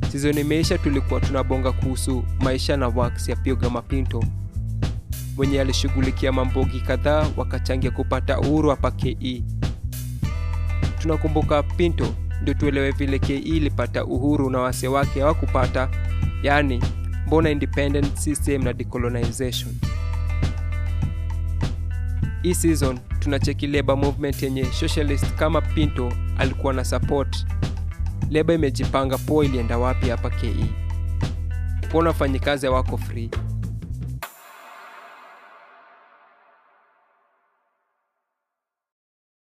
Season imeisha, tulikuwa tunabonga kuhusu maisha na works ya Pioga Mapinto mwenye alishughulikia mambogi kadhaa wakachangia kupata uhuru hapa KE. Tunakumbuka Pinto ndio tuelewe vile KE ilipata uhuru na wase wake hawakupata, yaani mbona independent system na decolonization. Hii season tunacheki labor movement yenye socialist kama Pinto alikuwa na support. Labor imejipanga poa, ilienda wapi hapa KE? Mbona wafanyikazi hawako free?